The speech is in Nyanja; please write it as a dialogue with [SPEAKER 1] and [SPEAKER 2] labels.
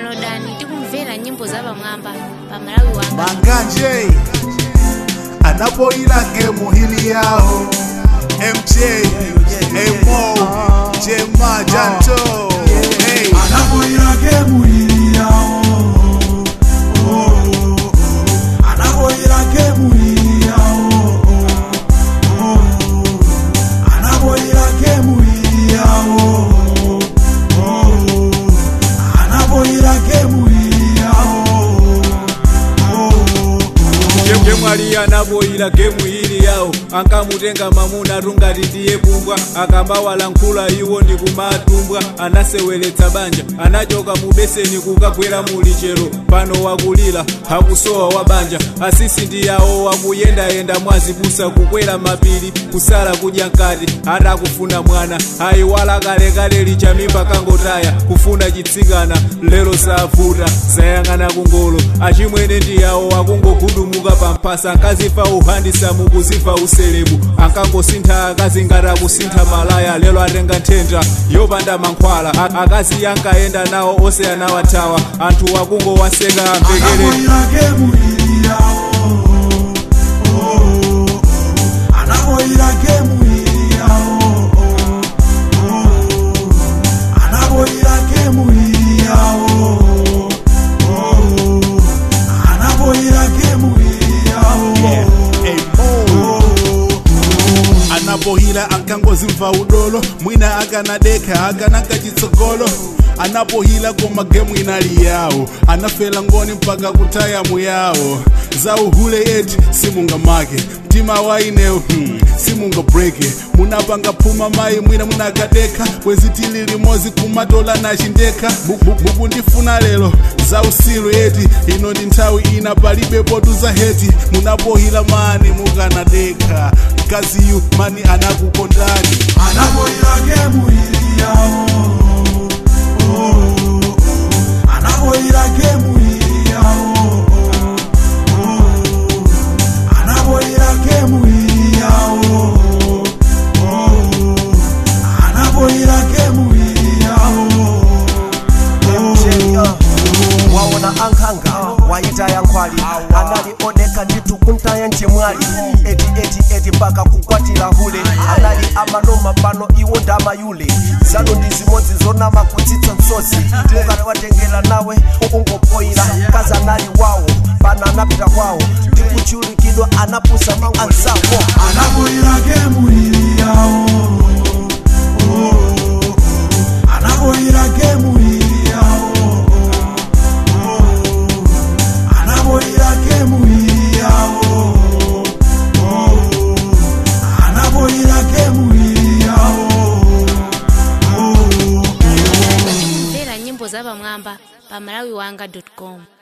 [SPEAKER 1] downloadani tikumvera nyimbo za pamwamba pa malawi wanga
[SPEAKER 2] manganje anapoila gemu hili yao mj emo jema janto hey.
[SPEAKER 3] anapoira gemu hili yao Oh, oh, oh. anapoira gemu hili yao Oh, oh, oh. anapoira gemu hili yao Oh, oh, oh. anapoira gemu hili yao Oh, oh, oh.
[SPEAKER 4] gemwali anaboyila gemu ili yawo ankamutenga mamuna tungati tiye pumbwa akambawalankhula iwo ndi kumatumbwa anaseweletsa banja anachoka mu beseni kukagwera muli chero pano wakulira akusowa wa banja asisi ndi yawo wakuyendayenda mwazipusa kukwera mapiri kusala kudya nkati atakufuna mwana ayiwala kalekale lichamimba kangotaya kufuna chitsikana lero savuta zayang'ana kungolo achimwene ndi yawo akungogundumuka pamphasa ankazifa uhandisa mukuzifa uselebu ankangosintha akazi ngati akusintha malaya lero atenga nthenda yopanda mankhwala A- akazi yankayenda nawo onse anawathawa anthu akungowaseka amvekere
[SPEAKER 3] anapoira gemu hili yao Oh, oh, oh. anapoira gemu hili yao Oh, oh, oh. anapoira gemu hili yao Oh, oh, oh. anapoira gemu hili yao
[SPEAKER 2] emo anapohila ankangozimva udolo mwina akanadeka akanaka chitsogolo anapohila koma gemu inali yawo anafela ngoni mpaka kutaya muyawo za uhule eti simungamake mtima wainewo hmm, simungabreke munapanga phuma mayi mwina munakadeka kwezitili limozi kumatola nachindeka buku ndifuna lero za usilu eti ino ndi nthawi ina palibe potuza heti munapohila mani mukanadeka mkaziyu mani anakukondani
[SPEAKER 3] anapoira gemu hili yao Oh, oh, oh. anapoira gemu hili yao Oh, oh, oh. anapoira gemu hili yao Oh, oh, oh. anapoira gemu hili yao
[SPEAKER 5] waona ankanga waitaya nkhwali anali odeka nditu kuntaya nchimwali eti eti eti mpaka kukwatira hule anali amanoma pano iwo ndamayule zanu ndi zimodzi zonama kutsitsa msozi ukatawatengera nawe ungopoyira kazi anali wawo pano anapita kwawo ndikuchulikidwa anapusa ndi anzawo
[SPEAKER 3] anapoira gemu hili yao Oh, oh, oh. anapoira gemu hili yao Oh, oh, oh. anapoira gemu hili yao Oh, oh, oh. anapoira gemu hili yao Oh, oh, oh.
[SPEAKER 1] kumvera nyimbo za pamwamba pa malawi wanga com